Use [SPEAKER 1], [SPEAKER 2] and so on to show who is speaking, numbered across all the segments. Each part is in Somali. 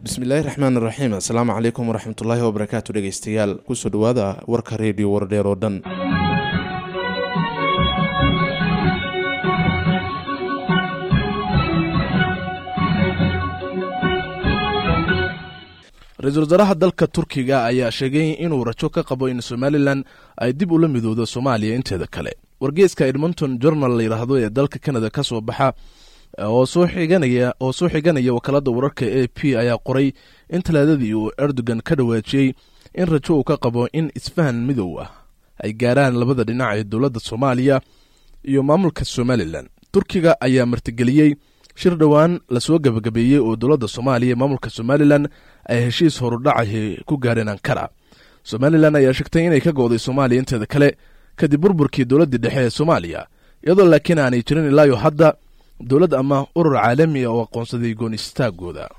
[SPEAKER 1] bismillaahi raxmaan raxiim assalaamu calaykum waraxmatullaahi wabarakaatu dhegeystayaal kusoo dhawaada warka reediyo wardheer oo dhan ra-iisul wasaaraha dalka turkiga ayaa sheegay inuu rajo ka qabo in somalilan ay dib ula midowdo soomaaliya inteeda kale wargeeska edmonton journal la yidhaahdo ee dalka canada ka soo baxa oo soo xiganaya oo soo xiganaya wakaalada wararka a p ayaa qoray in talaadadii uu erdogan ka dhawaajiyey in rajo uu ka qabo in isfahan midow ah ay gaaraan labada dhinac ee dowladda soomaaliya iyo maamulka somalilan turkiga ayaa martigeliyey shir dhowaan lasoo gebagabeeyey oo dowladda soomaaliya maamulka somalilan ay heshiis horudhacahi ku gaareen ankara somalilan ayaa sheegtay inay ka go'day soomaaliya inteeda kale kadib burburkii dowladdii dhexe ee soomaaliya iyadoo laakiin aanay jirin ilaayo hadda dowlad ama urur caalami ah oo aqoonsaday goonistaagooda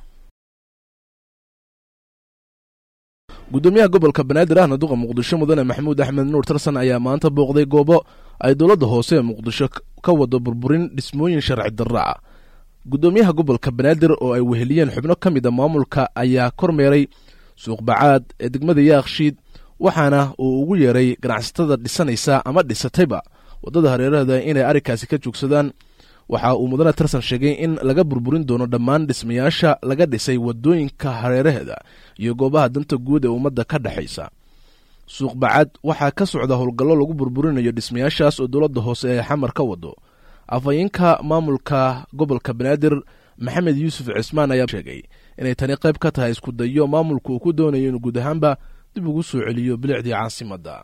[SPEAKER 1] gudoomiyaha gobolka banaadir ahna duqa muqdisho mudane maxamuud axmed nuur tarsan ayaa maanta booqday goobo ay dowladda hoose ee muqdisho ka wado burburin dhismooyin sharci darra ah gudoomiyaha gobolka banaadir oo ay weheliyeen xubno ka mid a maamulka ayaa kormeeray suuq bacaad ee degmada yaakshiid waxaana uu ugu yeeray ganacsatada dhisanaysa ama dhisatayba waddada hareeraheeda inay arrinkaasi ka joogsadaan waxa uu mudane tarsan sheegay in laga burburin doono dhammaan dhismayaasha laga dhisay waddooyinka hareeraheeda iyo goobaha danta guud ee ummadda ka dhexaysa suuq bacad waxaa ka socda howlgallo lagu burburinayo dhismayaashaas oo dowladda hoose ee xamar ka wado afhayeenka maamulka gobolka banaadir maxamed yuusuf cismaan ayaa sheegay inay tani qayb ka tahay isku dayo maamulku uu ku doonayo inuu guud ahaanba dib ugu soo celiyo bilicdii caasimadda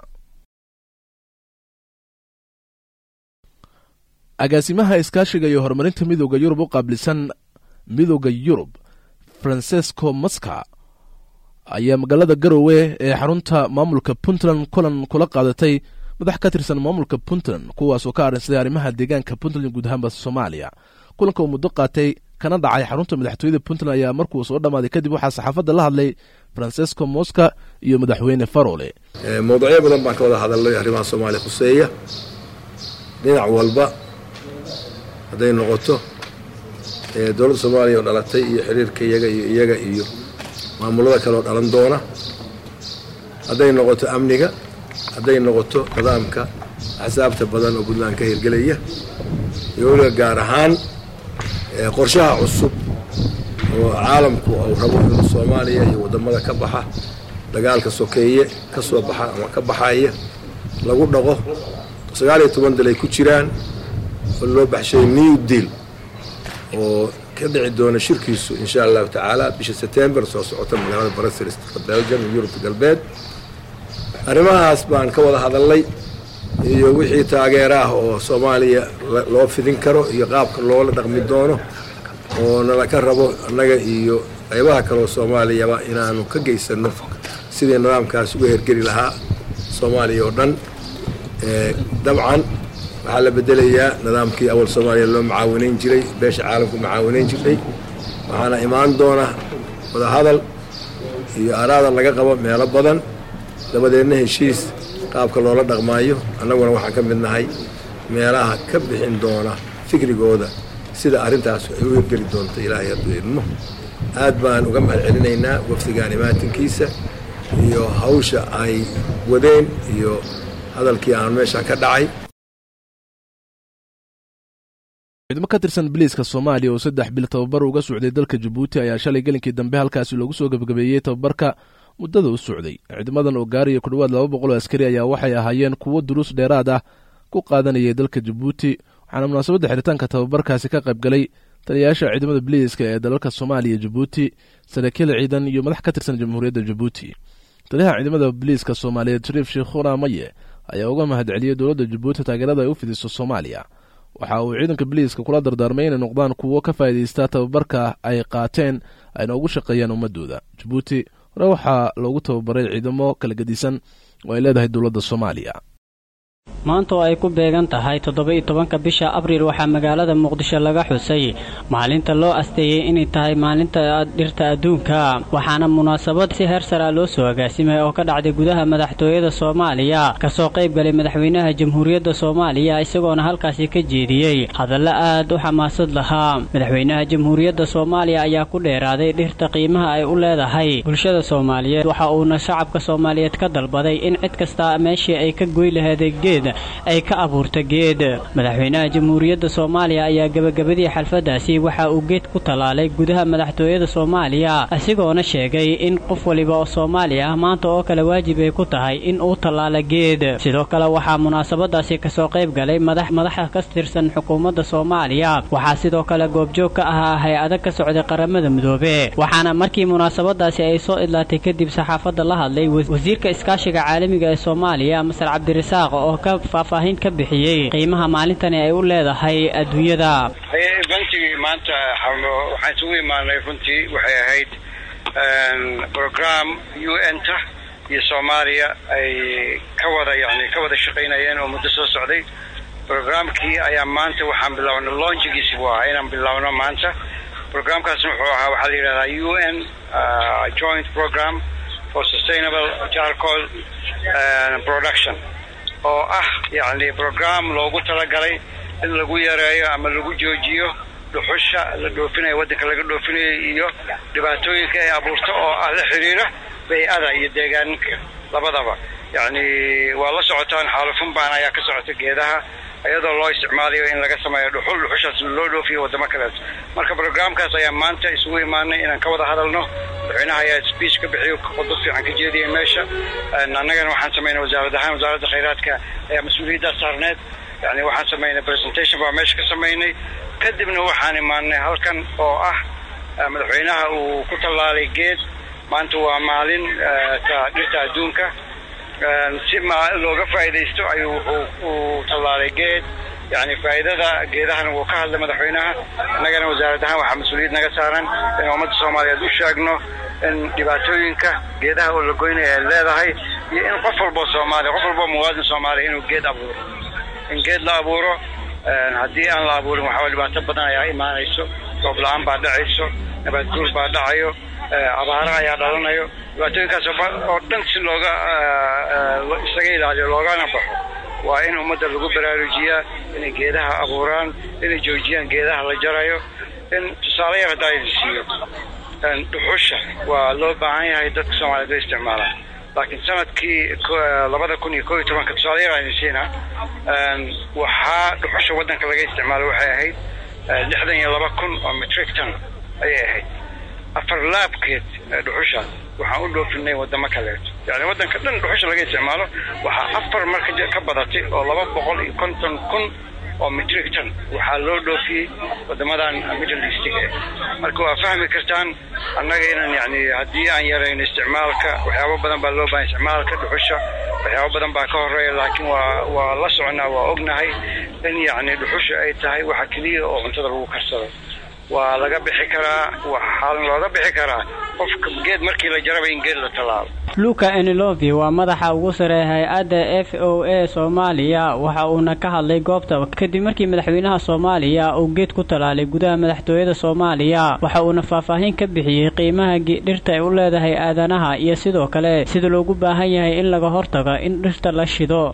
[SPEAKER 1] agaasimaha iskaashiga iyo horumarinta midooda yurub u qaabilsan midooda yurub francesco maska ayaa magaalada garowe ee xarunta maamulka puntland kulan kula qaadatay madax ka tirsan maamulka puntland kuwaasoo ka arrinsaday arrimaha deegaanka puntland guud ahaanba soomaaliya kulanka uu muddo qaatay kana dhacay xarunta madaxtooyada puntland ayaa markuu soo dhammaaday kadib waxaa saxaafadda la hadlay francesco mosca iyo madaxweyne farole
[SPEAKER 2] mawduucyo badan baan ka wada hadalnay arrimaha soomaaliya khuseeya dhinac walba hadday noqoto dowladda soomaaliya oo dhalatay iyo xiriirka iyaga iyo iyaga iyo maamulada kale oo dhalan doona hadday noqoto amniga hadday noqoto nidaamka axsaabta badan oo puntland ka hirgelaya iyo weliba gaar ahaan qorshaha cusub oo caalamku uu rabo inuu soomaaliya iyo waddamada ka baxa dagaalka sokeeye ka soo baxa ama ka baxaya lagu dhaqo sagaal iyo toban dal ay ku jiraan oo loo baxshay new deal oo ka dhici doona shirkiisu insha allahu tacaala bisha setembar soo socota magaalada brussels belgium iyo yurubta galbeed arrimahaas baan ka wada hadalnay iyo wixii taageera ah oo soomaaliya loo fidin karo iyo qaabka loola dhaqmi doono oo nala ka rabo annaga iyo qaybaha kaleoo soomaaliyaba inaanu ka geysano sidii nidaamkaas uga hergeli lahaa soomaaliya oo dhan dabcan waxaa la bedelayaa nidaamkii awal soomaaliya loo macaawinayn jiray beesha caalamku macaawinayn jirtay waxaana imaan doona wadahadal iyo araada laga qabo meelo badan dabadeedna heshiis qaabka loola dhaqmaayo annaguna waxaan ka mid nahay meelaha ka bixin doona fikrigooda sida arrintaas ay u hirgeli doonto ilaahay hadduu idmo aad baan uga mahad celinaynaa wafdigaan imaatinkiisa iyo hawsha ay wadeen iyo hadalkii aan meesha ka dhacay
[SPEAKER 1] ciidamo ka tirsan biliiska soomaaliya oo saddex bil tababar uga socday dalka jabuuti ayaa shalay gelinkii dambe halkaasi loogu soo gebagabeeyey tababarka muddada u socday ciidamadan oo gaaraya ku dhowaad laba boqol oo askari ayaa waxay ahaayeen kuwo duruus dheeraad ah ku qaadanayay dalka jabuuti waxaana munaasabadda xiritaanka tababarkaasi ka qayb galay taliyayaasha ciidamada biliiska ee dalalka soomaaliya jabuuti saraakiil ciidan iyo madax ka tirsan jamhuuriyadda jabuuti taliyaha ciidamada biliiska soomaaliyeed shariif sheekhuna maye ayaa uga mahad celiyey dowladda jabuuti taageerada ay u fidiso soomaaliya waxa uu ciidanka biliiska kula dardaarmay inay noqdaan kuwo ka faa'iidaysta tababarka ay qaateen ayna ugu shaqeeyaan ummadooda jabuuti hore waxaa loogu tababaray ciidamo kala gedisan oo ay leedahay dowladda soomaaliya
[SPEAKER 3] maanta oo ay ku beegan tahay toddoba-iyo tobanka bisha abriil waxaa magaalada muqdisho laga xusay maalinta loo asteeyey inay tahay maalinta dhirta adduunka waxaana munaasabad si heer sara loo soo agaasimay oo ka dhacday gudaha madaxtooyada soomaaliya kasoo qayb galay madaxweynaha jamhuuriyadda soomaaliya isagoona halkaasi ka jeediyey hadallo aad u xamaasad lahaa madaxweynaha jamhuuriyadda soomaaliya ayaa ku dheeraaday dhirta qiimaha ay u leedahay bulshada soomaaliyeed waxa uuna shacabka soomaaliyeed ka dalbaday in cid kasta meeshii ay ka goy laheeday geed ay ka abuurta geed madaxweynaha jamhuuriyadda soomaaliya ayaa gebagabadii xalfadaasi waxa uu geed ku tallaalay gudaha madaxtooyada soomaaliya isagoona sheegay in qof waliba oo soomaali ah maanta oo kale waajib ay ku tahay in uu tallaala geed sidoo kale waxaa munaasabadaasi kasoo qayb galay madaxa ka tirsan xukuumadda soomaaliya waxaa sidoo kale goobjoog ka ahaa hay-ada ka socday qaramada midoobe waxaana markii munaasabadaasi ay soo idlaatay kadib saxaafadda la hadlay wasiirka iskaashiga caalamiga ee soomaaliya masar cabdirasaaq oo ka faahfaahin ka bixiyey qiimaha maalintani ay u leedahay adduunyada
[SPEAKER 4] bantigii maanta waxaan isugu imaanay runtii waxay ahayd program u n ta iyo soomaaliya ay ka wada yani ka wada shaqaynayeen oo muddo soo socday programkii ayaa maanta waxaan bilownay launchigiisi buu ahaa inaan bilowno maanta programkaasna wuxuu ahaa waxaa la yidhahdaa u n joint program for sustainable charcoal production oo ah yacni program loogu talagalay in lagu yareeyo ama lagu joojiyo dhuxusha la dhoofinayo waddanka laga dhoofinayo iyo dhibaatooyinka ay abuurto oo ah la xiriira bay-ada iyo deegaanka labadaba yacni waa la socotaan xaalufun baan ayaa ka socota geedaha iyadoo loo isticmaalayo in laga sameeyo dhuxul dhuxushaas loo dhoofiyo waddamo kaleet marka programkaas ayaa maanta isugu imaanay inaan ka wada hadalno madaxweynaha ayaa speech ka bixiyo khudbad fiican ka jeediyay meesha annagana waxaan samaynay wasaarad ahaan wasaaradda khayraadka ayaa mas-uuliyaddaas saarneed yani waxaan samaynay presentation baa meesha ka samaynay kadibna waxaan imaanay halkan oo ah madaxweynaha uu ku tallaalay geed maanta waa maalin dhirta adduunka si looga faa'iidaysto ayuu wuxuu u tallaalay geed yani faa'iidada geedahana wuu ka hadlay madaxweynaha annagana wasaarad ahaan waxaa mas-uuliyad naga saaran in ummadda soomaaliyeed u sheegno in dhibaatooyinka geedaha oo la goynaya ay leedahay iyo in qof walbo soomaaliya qof walbo muwaadin soomaaliya inuu geed abuuro in geed la abuuro haddii aan la abuurin waxaa dhibaato badan ayaa imaanayso roob la-aan baa dhacayso nabaad guur baa dhacayo abaaro ayaa dhalanayo dhibaatooyinkaas oo dhan si looga isaga ilaaliyo loogana baxo waa in ummadda lagu baraarujiyaa inay geedaha abuuraan inay joojiyaan geedaha la jarayo in tusaale yar haddaa idin siiyo dhuxusha waa loo baahan yahay dadka soomaaliyeed way isticmaalaan laakiin sanadkii labada kun iyo koo iyo tobanka tusaale yar aan idin siinaa waxaa dhuxusha waddanka laga isticmaalo waxay ahayd lixdan iyo laba kun oo metric ton ayay ahayd afar laabkeed dhuxushaas waxaan u dhoofinay wadamo kaleeto yani waddanka dhan dhuxusha laga isticmaalo waxaa afar marka ka badatay oo laba boqol iyo konton kun oo metric ton waxaa loo dhoofiyey wadamadan middle eastiga eh marka waa fahmi kartaan annaga inaan yani haddii aan yarayno isticmaalka waxyaabo badan baa loo bahan isticmaalka dhuxusha waxyaabo badan baa ka horeeya laakiin waa waa la soconaa waa ognahay in yacni dhuxusha ay tahay waxa keliya oo cuntada lagu karsado waa laga bixi karaa waxaana looga bixi karaa qofka geed markii la jaraba in geed la tallaalo
[SPEAKER 3] luka enilovi waa madaxa ugu sare hay-adda f o a soomaaliya waxa uuna ka hadlay goobta kadib markii madaxweynaha soomaaliya uu geed ku tallaalay gudaha madaxtooyada soomaaliya waxa uuna faahfaahin ka bixiyey qiimaha dhirta ay u leedahay aadanaha iyo sidoo kale sida loogu baahan yahay in laga hortago in dhirta la shido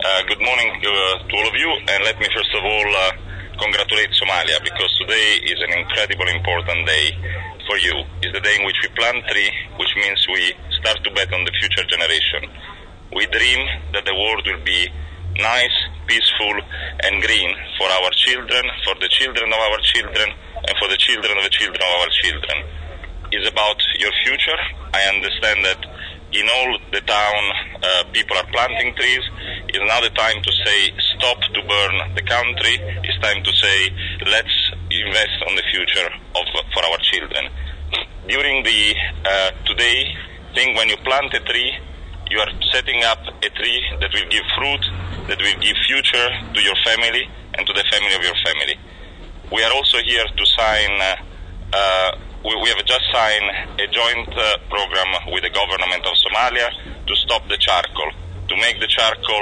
[SPEAKER 5] congratulate Somalia because today is an incredibly important day for you. It's the day in which we plant tree, which means we start to bet on the future generation. We dream that the world will be nice, peaceful, and green for our children, for the children of our children, and for the children of the children of our children. It's about your future. I understand that in all the town uh, people are planting trees. It's now the time to say stop to burn the country. It's time to say let's invest on the future of for our children. During the uh, today thing, when you plant a tree, you are setting up a tree that will give fruit, that will give future to your family and to the family of your family. We are also here to sign. Uh, we, we, have just signed a joint uh, program with the government of Somalia to stop the charcoal, to make the charcoal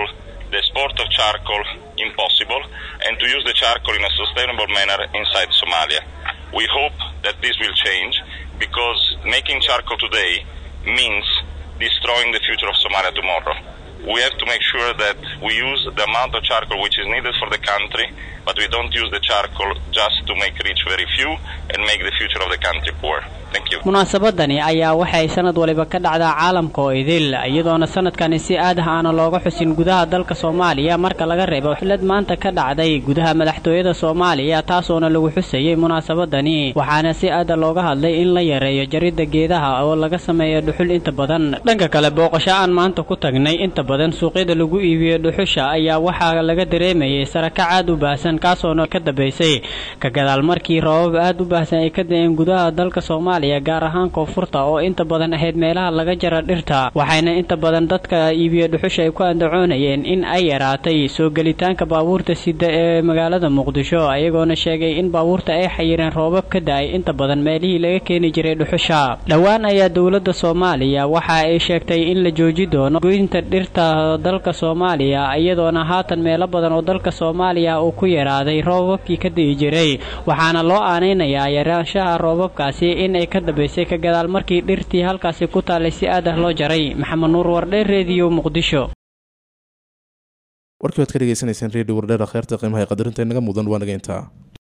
[SPEAKER 5] the export of charcoal impossible and to use the charcoal in a sustainable manner inside Somalia. We hope that this will change because making charcoal today means destroying the future of Somalia tomorrow. We have to make sure that we use the amount of charcoal which is needed for the country, but we don't use the charcoal just to make rich very few and make the future of the country poor. Thank you.
[SPEAKER 3] munaasabadani ayaa waxay sanad waliba ka dhacdaa caalamka oo idil iyadoona sanadkani si aad ah aana looga xusin gudaha dalka soomaaliya marka laga reebo xilad maanta ka dhacday gudaha madaxtooyada soomaaliya taasoona lagu xusayey munaasabadani waxaana si aada looga hadlay in la yareeyo jaridda geedaha oo laga sameeyo dhuxul inta badan dhanka kale booqasho aan maanta ku tagnay inta badan suuqyada lagu iibiyo dhuxusha ayaa waxaa laga dareemayay sarakac aad u baahsan kaasoona ka dambaysay ka gadaal markii roobab aad u baahsan ay ka da-een gudaha dalka soomaaliya gaar ahaan koonfurta oo inta badan ahayd meelaha laga jara dhirta waxayna inta badan dadka iibiyo dhuxusha ay ku andacoonayeen in ay yaraatay soo gelitaanka baabuurta sida ee magaalada muqdisho ayagoona sheegay in baabuurta ay xayireen roobab ka da-ay inta badan meelihii laga keeni jiray dhuxusha dhowaan ayaa dowladda soomaaliya waxa ay sheegtay in la jooji doono goynta dhirta dalka soomaaliya iyadoona haatan meelo badan oo dalka soomaaliya uu ku yaraaday roobabkii ka di'i jiray waxaana loo aanaynayaa yaraanshaha roobabkaasi in ay ka dambaysay ka gadaal markii dhirtii halkaasi ku taallay si aad ah loo jaray maxamed nuur wardhe rediyo muqdisho
[SPEAKER 1] warkii waad ka dhegeysanayseen redio wardheer kheerta qiimaha ee qadarinta inaga mudan waa naga intaa